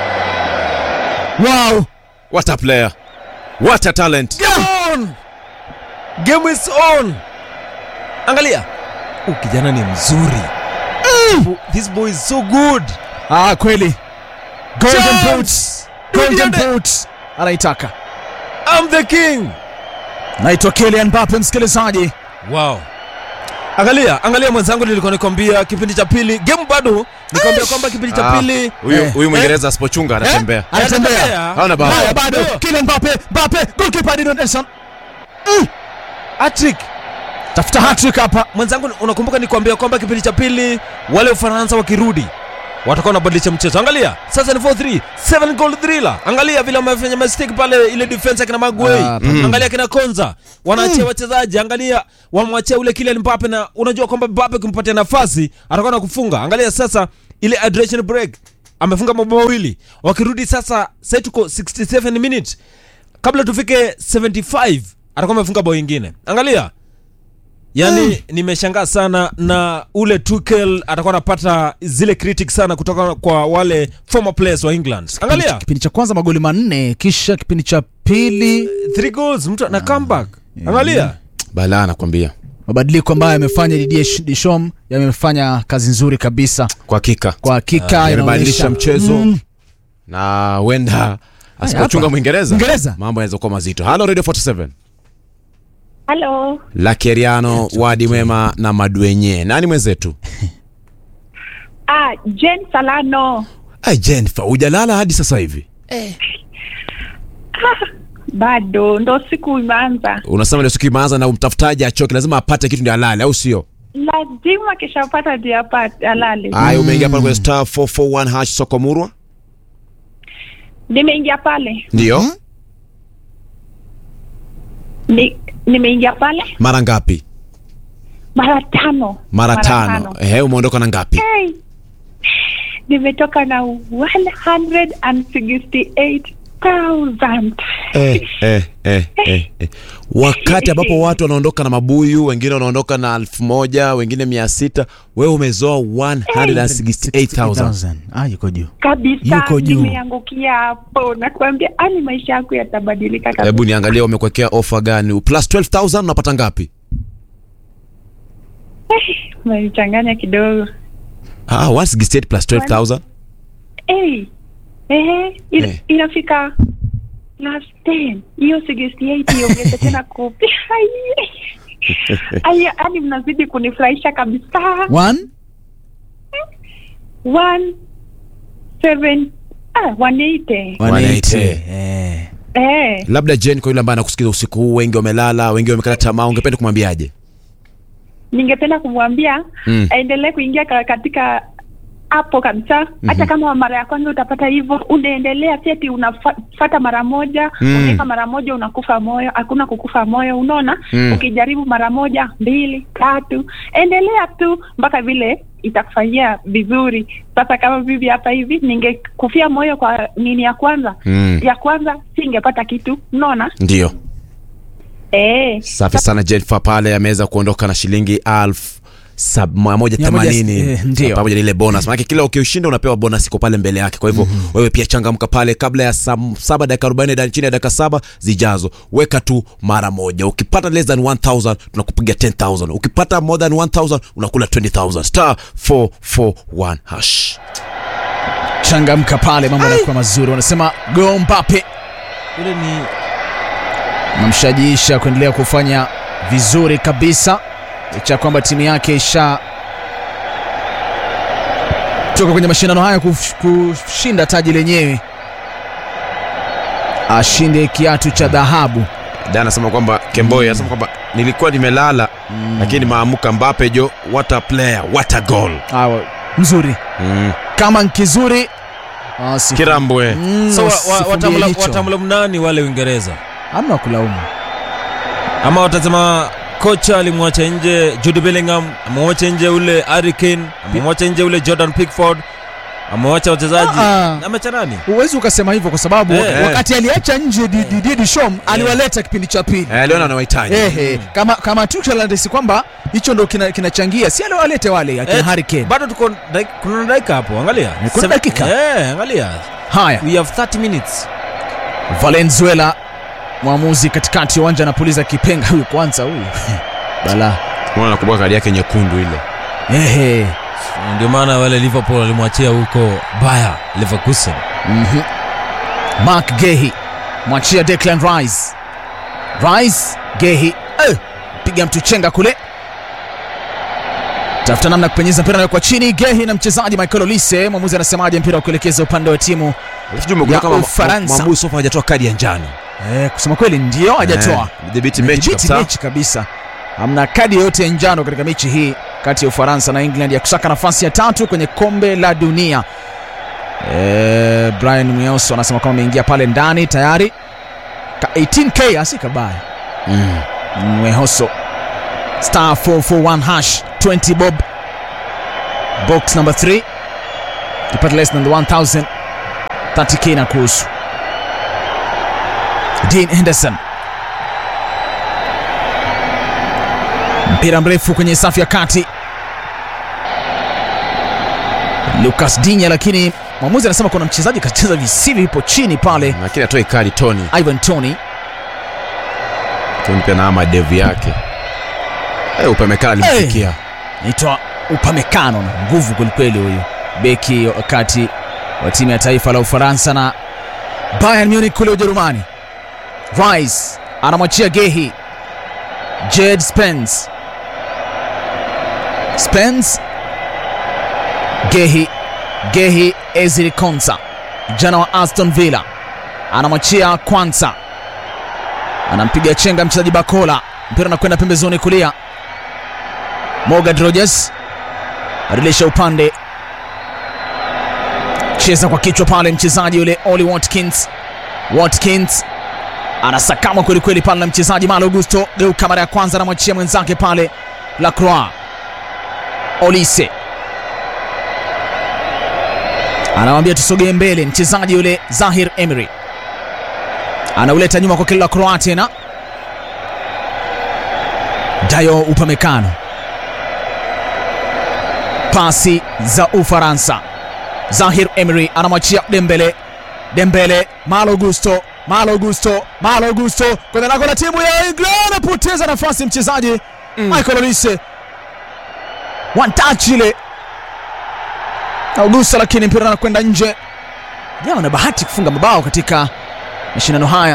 wow what a player what a talent Game on. Game is on. Angalia. Huyu kijana ni mzuri. This boy is so good. Ah, kweli golden Chance! boots golden Duniani. boots anaitaka I'm the king. naitwa Kylian Mbappe msikilizaji Wow. Angalia, angalia mwenzangu nilikuwa nikwambia kipindi cha pili game bado nikwambia kwamba kipindi cha Ah, pili huyu Eh. huyu mwingereza asipochunga anatembea anatembea Haona bao. haya bado Kylian Mbappe Mbappe goalkeeper Dino Nelson Hattrick. tafuta hat-trick hapa Mwenzangu unakumbuka nikwambia kwamba kipindi cha pili wale Ufaransa wakirudi watakuwa wanabadilisha mchezo. Angalia, sasa ni 4-3, 7 goal thriller. Angalia vile wamefanya mistake pale ile defense akina Maguey. Ah, Angalia kina Konza. Wanaachia wachezaji. Angalia wamwachia ule Kylian Mbappe na unajua kwamba Mbappe kumpatia nafasi atakuwa na kufunga. Angalia sasa ile hydration break. Amefunga mabao mawili. Wakirudi sasa sasa tuko 67 minutes. Kabla tufike 75 atakuwa amefunga bao ingine. Angalia. Yaani nimeshangaa sana na ule Tuchel atakuwa anapata zile critics sana kutoka kwa wale former players wa England. Angalia kipindi cha kwanza magoli manne kisha kipindi cha pili three goals mtu na comeback. Angalia. bala anakwambia mabadiliko ambayo yamefanya Didier Deschamps yamefanya kazi nzuri kabisa kwa hakika kwa hakika yamebadilisha inaonyesha- mchezo Mm. na huenda asipochunga hapa. mwingereza Mwingereza. mambo yanaweza kuwa mazito halo radio 47 Halo, lakeriano wadi mwema na madwenye nani mwenzetu ah, Jen Salano. Ai, jennifer hujalala hadi sasa hivi Bado ndo siku imeanza, unasema ndio siku imeanza na mtafutaji achoke lazima apate kitu ndio alale au sio lazima kishapata ndio apate alale. haya umeingia pale kwenye star 441 hash soko murwa Nimeingia pale ndio ni, nimeingia pale mara ngapi mara tano mara tano ehe umeondoka na ngapi Hey, nimetoka na 168,000 eh, eh, eh, eh, eh. wakati ambapo watu wanaondoka na mabuyu wengine wanaondoka na elfu moja wengine mia sita wewe umezoa 168000 ah, yuko juu kabisa, Yuko juu. nimeangukia hapo, nakwambia ani maisha yako yatabadilika kabisa. hebu niangalia wamekuwekea ofa gani plus 12000 unapata ngapi Umenichanganya kidogo. ah, 168 plus 12000 Hey, ehe, ina, Eh. inafika plus 10 hiyo 68 iongeze tena kupi Aya, yani mnazidi kunifurahisha kabisa. One? One seven ah, 180 180. Eh. eh, labda jen kwa yule ambaye anakusikiza usiku huu wengi wamelala wengi wamekata tamaa ungependa kumwambiaje ningependa kumwambia Mm. aendelee kuingia ka- katika hapo kabisa hata kama mara ya kwanza utapata hivyo unaendelea si ati unafata mara moja Mm. unaweka mara moja unakufa moyo hakuna kukufa moyo unaona Mm. ukijaribu mara moja mbili tatu endelea tu mpaka vile itakufanyia vizuri sasa kama vivi hapa hivi ningekufia moyo kwa nini ya kwanza Mm. ya kwanza singepata kitu unaona ndio eh safi sana jennifer pale ameweza kuondoka na shilingi elfu sab- mia moja Mia moja, themanini eh, ndio. pamoja na ile bonus manake kila ukiushinda unapewa bonus iko pale mbele yake kwa hivyo wewe pia changamka pale kabla ya saa saba dakika arobaini da- chini ya dakika saba zijazo weka tu mara moja ukipata less than 1000 tunakupiga 10000 ukipata more than 1000 unakula 20000 star 441 hash changamka pale mambo yanakuwa mazuri wanasema go Mbappe Ule ni namshajiisha kuendelea kufanya vizuri kabisa licha ya kwamba timu yake isha toka kwenye mashindano haya kuf- kushinda taji lenyewe ashinde kiatu cha dhahabu da anasema kwamba kemboi anasema kwamba nilikuwa nimelala lakini maamuka mbape jo what a player what a goal Awa, mzuri mm. kama nkizuri basi- kirambwe Mm, so wa- wa- usifumbie watamla- jicho. watamlaumu nani wale Uingereza hamna kulaumu ama watasema kocha alimwacha nje Jude Bellingham, amemwacha nje ule Harry Kane, amemwacha nje ule Jordan Pickford, amewacha wachezaji Ah, ah. amecha nani? huwezi ukasema hivyo kwa sababu Eh, wakati aliacha nje Di- Didier Deschamps aliwaleta kipindi cha pili eh, aliona anawahitaji Ehe, kama kama Tuchel anadisi kwamba hicho ndo kina- kinachangia si aliwalete wale akina Eh, Harry Kane. bado tuko dak- kuna dakika hapo, angalia kuna Seven- dakika? eh, angalia Haya, we have 30 minutes. Valenzuela mwamuzi katikati ya uwanja anapuliza kipenga huyu kwanza huyu bala Mbona nakumbuka kadi yake nyekundu ile ehe Ndio maana wale Liverpool walimwachia huko Bayer Leverkusen. Mhm. Mark Gehi mwachia Declan Rice. Rice Gehi eh, piga mtu chenga kule, tafuta namna ya kupenyeza mpira nawekwa chini. Gehi na mchezaji Michael Olise. Mwamuzi anasemaje mpira wa kuelekeza upande wa timu Sijui umekuwa Ya kama Ufaransa. mwamuzi sofa hajatoa kadi ya njano eh, kusema kweli ndio hajatoa Eh, dhibiti mechi Amedhibiti kabisa mechi kabisa. Hamna kadi yoyote ya njano katika mechi hii kati ya Ufaransa na England ya kusaka nafasi ya tatu kwenye kombe la dunia. E, Brian Mweoso anasema kwamba ameingia pale ndani tayari Ka 18k asi kabaya. Mm. Mwehoso star 441 hash 20 bob box number 3 kipata less than the 1000 30k na kuhusu Dean Henderson mpira mrefu kwenye safu ya kati Lucas Dinya, lakini mwamuzi anasema kuna mchezaji kacheza visivyo, ipo chini pale. lakini atoi kadi tony Ivan Tony tony pia na ama devu yake Eh, upemekana alimfikia naitwa upamekano na nguvu kwelikweli huyu beki wakati wa timu ya taifa la ufaransa na bayern munich kule ujerumani rice anamwachia gehi jed spence spence gehi gehi ezri konsa jana wa aston villa anamwachia kwanza anampiga chenga mchezaji bakola mpira unakwenda pembezoni kulia Morgan Rogers badilisha upande, cheza kwa kichwa pale mchezaji yule Oli Watkins. Watkins anasakama kwelikweli pale na mchezaji Malo Augusto, geuka mara ya kwanza, anamwachia mwenzake pale Lacroix. Olise anamwambia tusogee mbele, mchezaji yule Zahir Emery anauleta nyuma kwa kile Lacroix tena, Dayo Upamecano pasi za Ufaransa. Zahir Emery anamwachia Dembele, Dembele, Malo Gusto, Malo Gusto, Malo Gusto kwenye lango la timu ya England, anapoteza nafasi mchezaji Michael Olise, one touch ile Augusto, lakini mpira anakwenda nje. Jamaa ana bahati kufunga mabao katika mashindano haya.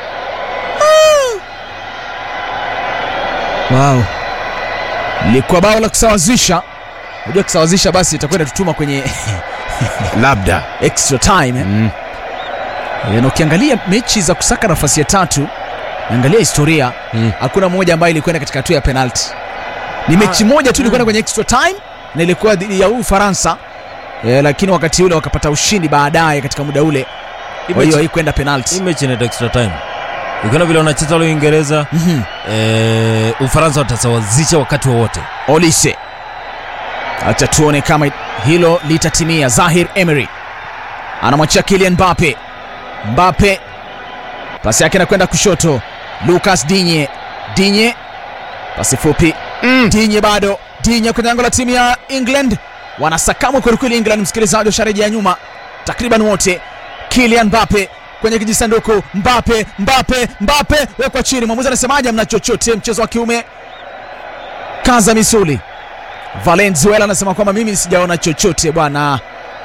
Wow, lilikuwa bao la kusawazisha unajua kusawazisha basi itakwenda tutuma kwenye labda extra time eh? mm. E, na ukiangalia mechi za kusaka nafasi ya tatu angalia historia Mm. hakuna moja ambayo ilikwenda katika hatua ya penalti ni mechi moja tu ilikwenda kwenye extra time na ilikuwa dhidi ya ufaransa e, lakini wakati ule wakapata ushindi baadaye katika muda ule kwa hiyo haikwenda hii penalti mechi inaitwa extra time ukiona vile wanacheza wale uingereza Mhm. eh, ufaransa watasawazisha wakati wowote olise acha tuone kama hilo litatimia zahir emery anamwachia kilian mbape mbape pasi yake inakwenda kushoto lucas dinye dinye pasi fupi mm. dinye bado dinye kwenye lango la timu ya england wanasakamwa kwelikweli england msikilizaji washarejea nyuma takriban wote kilian mbape kwenye kijisanduku mbape mbape mbape wekwa chini mwamuzi anasemaje mna chochote mchezo wa kiume kaza misuli valenzuela anasema kwamba mimi sijaona chochote bwana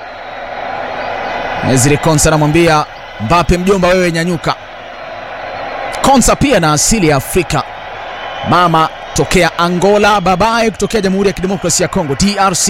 ezri konsa anamwambia mbape mjomba wewe nyanyuka konsa pia na asili ya afrika mama tokea angola babaye kutokea jamhuri ya kidemokrasia ya kongo drc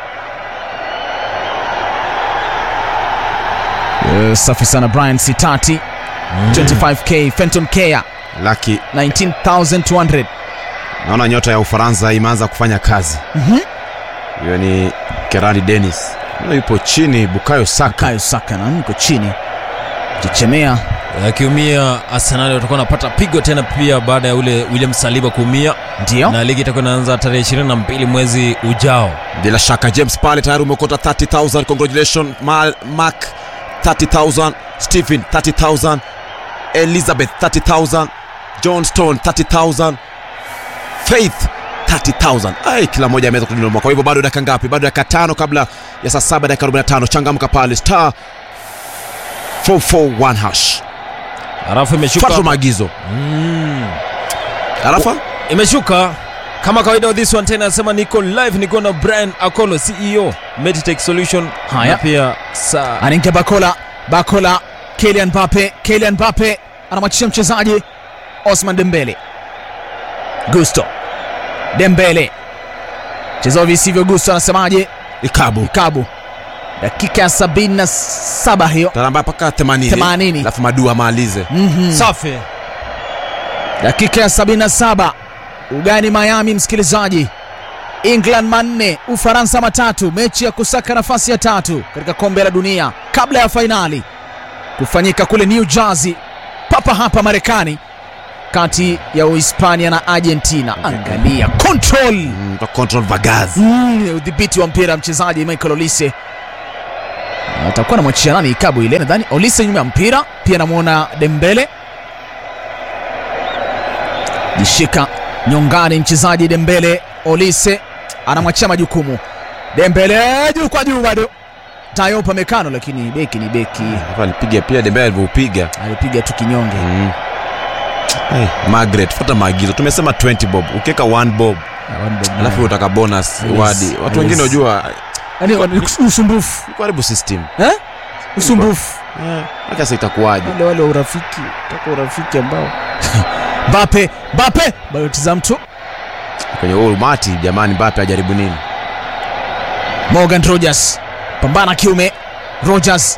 Eh, safi sana brian sitati 25k fenton kea laki 19200 naona nyota ya ufaransa imeanza kufanya kazi Mhm. hiyo ni kerani denis Naona yupo chini bukayo saka kayo saka na niko chini chechemea akiumia arsenali watakuwa wanapata pigo tena pia baada ya ule william saliba kuumia ndio na ligi itakuwa inaanza tarehe 22 mwezi ujao bila shaka james pale tayari umeokota 30000 congratulation Ma- mark 30000 stephen 30000 elizabeth 30000 john stone 30000 faith 30000 ai kila moja ameweza kudinoma kwa hivyo bado dakika ngapi bado dakika tano kabla ya saa saba dakika 45 changamka pale star 441 hash halafu imeshuka fuata maagizo mm. arafa imeshuka kama kawaida this one tena anasema niko live niko na brian akolo ceo meditech solution Haya. na pia saa anaingia bakola bakola kelian mbape kelian mbape anamwachisha mchezaji osman dembele gusto dembele mchezaji visivyo gusto anasemaje ikabu kabu dakika ya 77 hiyo taramba mpaka 80 80. alafu madua amalize mm-hmm. safi dakika ya 77 ugani miami msikilizaji england manne ufaransa matatu mechi ya kusaka nafasi ya tatu katika kombe la dunia kabla ya fainali kufanyika kule new jersey papa hapa marekani kati ya uhispania na argentina angalia control Mm, kwa control vagaz Mm, udhibiti wa mpira mchezaji michael olise atakuwa namwachia nani ikabu ile nadhani olise nyuma ya mpira pia namwona dembele jishika nyongani mchezaji dembele olise anamwachia majukumu dembele juu kwa juu bado tayo pamekano lakini beki ni beki hapa alipiga pia dembele alivyoupiga alipiga tu kinyonge mm. hey, margaret fuata maagizo tumesema 20 bob ukiweka 1 bob One bob alafu nine. utaka bonus Yes, wadi watu yes. wengine wajua Yaani, wa- ni usumbufu karibu system eh? usumbufu hata sasa itakuwaje wale wale wa urafiki taka urafiki ambao Mbappe Mbappe bado tiza mtu kwenye huo umati jamani Mbappe ajaribu nini Morgan Rogers pambana kiume Rogers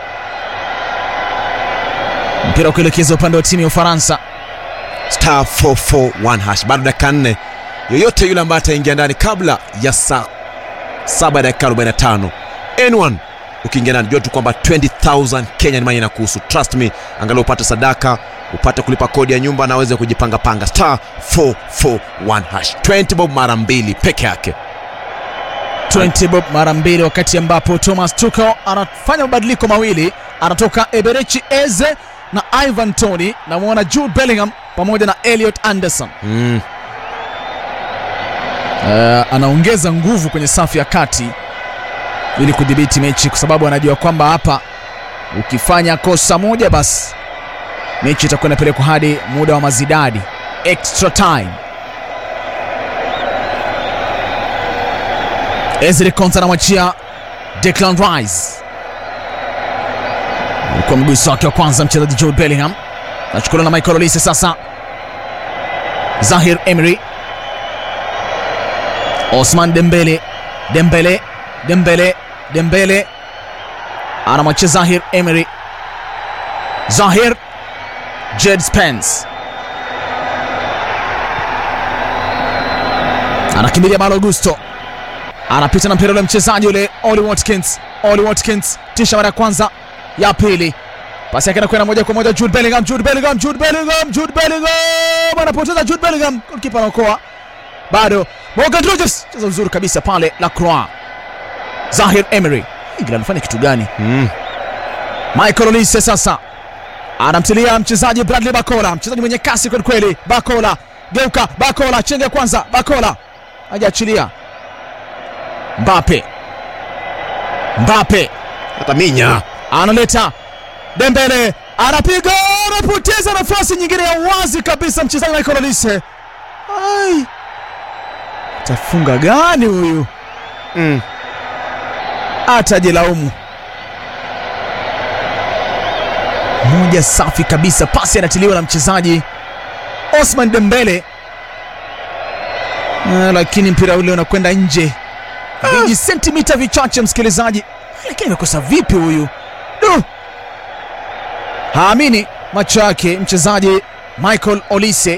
mpira ukielekeza upande wa timu ya Ufaransa star 441 hash bado dakika nne yoyote yule ambaye ataingia ndani kabla ya saa saba dakika 45 anyone ukiingia ndani jua tu kwamba 20000 Kenyan money inakuhusu trust me angalau upate sadaka upate kulipa kodi ya nyumba na aweze kujipanga panga star 441 hash 20 bob mara mbili peke yake 20 bob mara mbili wakati ambapo Thomas Tuchel anafanya mabadiliko mawili anatoka Eberechi Eze na Ivan Toney na muona Jude Bellingham pamoja na Elliot Anderson mm. uh, anaongeza nguvu kwenye safu ya kati ili kudhibiti mechi kwa sababu anajua kwamba hapa ukifanya kosa moja basi mechi itakuwa inapelekwa hadi muda wa mazidadi extra time Ezri Konsa anamwachia Declan Rice kwa mguso wake wa kwanza mchezaji Jude Bellingham nachukuliwa na Michael Olise sasa Zahir Emery Osman Dembele Dembele Dembele Dembele anamwachia Zahir Emery Zahir Jed Spence anakimbilia Malo Gusto anapita na mpira ule mchezaji ule Oli Watkins Oli Watkins tisha mara ya kwanza ya pili pasi yake inakwenda moja kwa moja Jude Bellingham Jude Bellingham Jude Bellingham Jude Bellingham anapoteza Jude Bellingham kipa anaokoa bado Morgan Rogers cheza vizuri kabisa pale Lacroix Zahir Emery England anafanya kitu gani Mm. Michael Olise sasa anamtilia mchezaji Bradley Bakola, mchezaji mwenye kasi kweli kweli. Bakola geuka, Bakola chenge kwanza, Bakola hajaachilia. Mbappe, Mbappe hata minya analeta Dembele, anapiga, anapoteza nafasi nyingine ya wazi kabisa, mchezaji Michael Olise. Ai, tafunga gani huyu? mm. atajilaumu. Moja safi kabisa, pasi anatiliwa na mchezaji Osman Dembele, Ah, lakini mpira ule unakwenda nje viji sentimita vichache, msikilizaji. Lakini amekosa vipi huyu? Du, haamini macho yake mchezaji Michael Olise.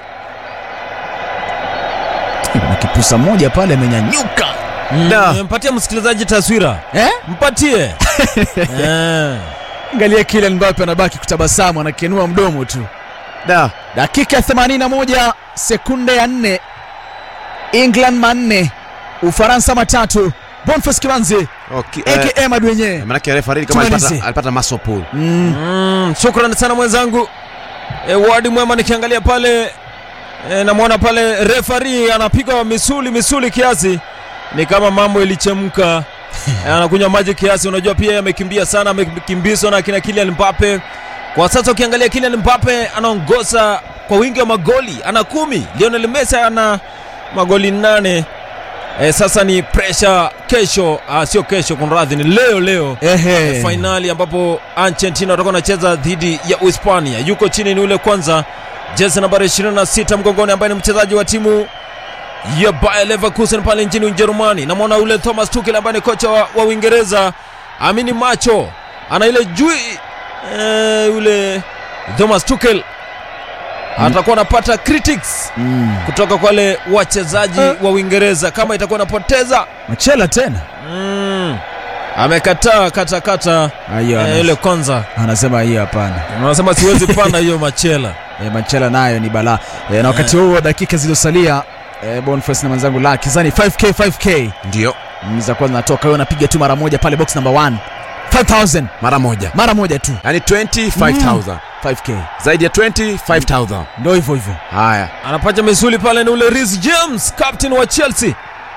Na kipusa moja pale amenyanyuka Da. mpatie msikilizaji taswira eh? mpatie Eh. Angalia Kylian Mbappe anabaki kutabasamu, anakenua mdomo tu. da Dakika ya 81 sekunde ya 4, England manne, Ufaransa matatu. Boniface Kibanzi okay. eh, aka Madwenye. manake refa kama Tumalize. alipata, alipata muscle pull Mm. Mm, shukrani sana mwenzangu e, wadi mwema nikiangalia pale e, namwona pale refari anapiga misuli misuli kiasi ni kama mambo ilichemka e, anakunywa maji kiasi unajua pia amekimbia sana amekimbizwa na kina Kylian Mbappe kwa sasa ukiangalia Kylian Mbappe anaongoza kwa wingi wa magoli ana kumi Lionel Messi ana magoli nane e, sasa ni pressure kesho ah, sio kesho kunradhi ni leo leo Ehe. fainali ambapo Argentina watakuwa wanacheza dhidi ya Uhispania. Yuko chini ni ule kwanza, jezi nambari 26 mgongoni, ambaye ni mchezaji wa timu ya Bayer Leverkusen pale nchini Ujerumani. Namwona ule Thomas Tuchel ambaye ni kocha wa, wa Uingereza, amini macho ana ile jui eh, ule Thomas Tuchel atakuwa anapata critics Mm. kutoka kwa wale wachezaji wa Uingereza kama itakuwa anapoteza Machela tena. mm. amekataa katakata Ayo, eh, ile kwanza anasema hiyo hapana. unasema siwezi panda hiyo machela E, Machela nayo ni balaa. E, na wakati huo dakika zilizosalia e, Boniface na mwenzangu la kizani 5k 5k ndio Mm, za kwanza natoka, wewe unapiga tu mara moja pale box number 1 5000 mara moja mara moja tu yani 25000 5k, zaidi ya 25000 ndio hivyo hivyo. haya anapata misuli pale ni ule Reece James captain wa Chelsea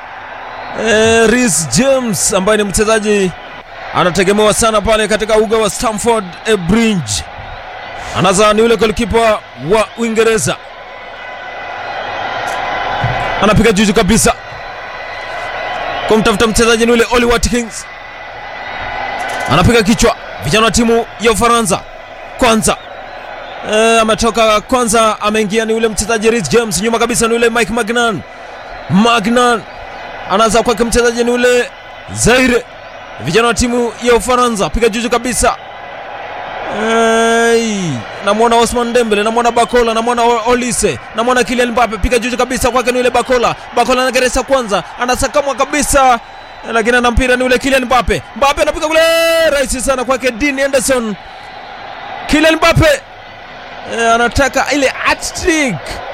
eh, Reece James ambaye ni mchezaji anategemewa sana pale katika uga wa Stamford eh, Bridge anaza ni ule golikipa wa Uingereza anapiga juju kabisa kumtafuta mchezaji ni ule Oli Watkins, anapiga kichwa. Vijana wa timu ya Ufaransa kwanza e, ametoka kwanza, ameingia ni ule mchezaji Reece James, nyuma kabisa ni ule Mike Magnan. Magnan anaanza kwake mchezaji ni ule Zaire. Vijana wa timu ya Ufaransa piga juju kabisa. Hey, namwona Osman Dembele, namwona Bakola, namwona O- Olise, namwona Kylian Mbappe, piga juju kabisa kwake ni ule Bakola. Bakola anageresa kwanza, anasakamwa kabisa, lakini ana mpira ni ule Kylian Mbappe. Mbappe anapiga kule, rahisi sana kwake Dean Henderson. Kylian Mbappe eh, anataka ile hat-trick.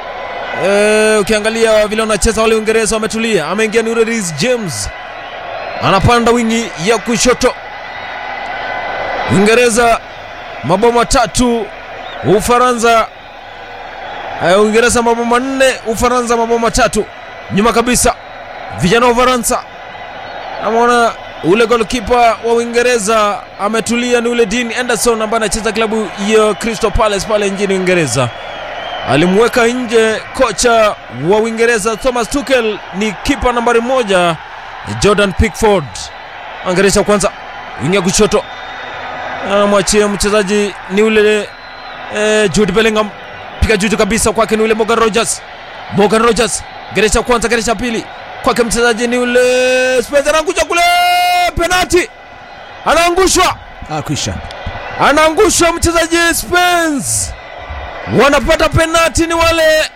Eh, ukiangalia vile wanacheza wale Uingereza wametulia. Ameingia ni ule Reece James, anapanda wingi ya kushoto. Uingereza mabao matatu, Ufaransa eh, Uingereza mabao manne, Ufaransa mabao matatu. Nyuma kabisa vijana wa Ufaransa, namwona ule golkipa wa Uingereza ametulia, ni ule Dean Anderson ambaye anacheza klabu ya Crystal Palace pale nchini Uingereza. Alimweka nje kocha wa Uingereza Thomas Tuchel, ni kipa nambari moja Jordan Pickford. Angeresha kwanza wingia kushoto anamwachia mchezaji ni ule eh, Jude Bellingham, piga juju kabisa kwake ni ule Morgan Rogers. Morgan Rogers geresha kwanza, geresha pili kwake mchezaji ni ule Spencer, anaangusha kule, penalti, anaangushwa, Ah, kwisha. anaangushwa mchezaji Spence, wanapata penalti ni wale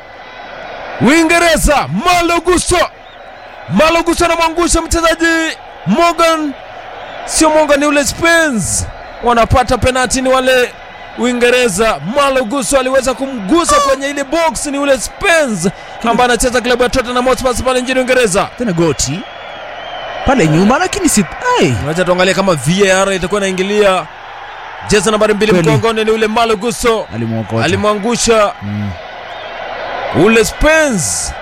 Uingereza. Malo Gusto, Malo Gusto anamwangusha mchezaji Morgan sio Morgan ni ule Spence, wanapata penalti ni wale Uingereza. Malo Gusto aliweza kumgusa kwenye ile box, ni ule Spence ambaye anacheza klabu ya Tottenham Hotspur pale nchini Uingereza. Tena goti pale nyuma, lakini si ai, Wacha tuangalie kama VAR itakuwa inaingilia. Jezi nambari mbili Kweli. mgongoni ni ule Malo Gusto, alimwokota alimwangusha Mm. ule Spence,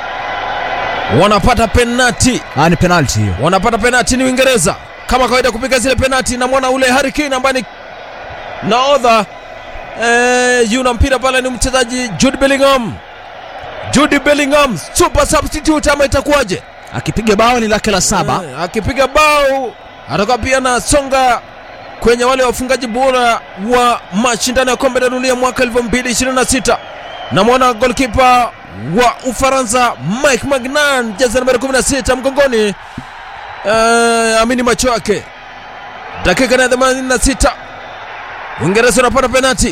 wanapata penalti Ah, ni penalty hiyo. wanapata penalti ni Uingereza kama kawaida kupiga zile penalti. Namwona ule Harry Kane ambaye ni naodha eh, yuna mpira pale ni mchezaji Jude Bellingham. Jude Bellingham super substitute ama itakuwaje? Akipiga bao ni lake la saba. Eh, akipiga bao atakuwa pia na songa kwenye wale wafungaji bora wa mashindano ya kombe la dunia mwaka 2026. Namwona golkipa wa Ufaransa Mike Magnan, jezi nambari 16 mgongoni. Eh, amini macho yake. Dakika na 86 Uingereza unapata penalti.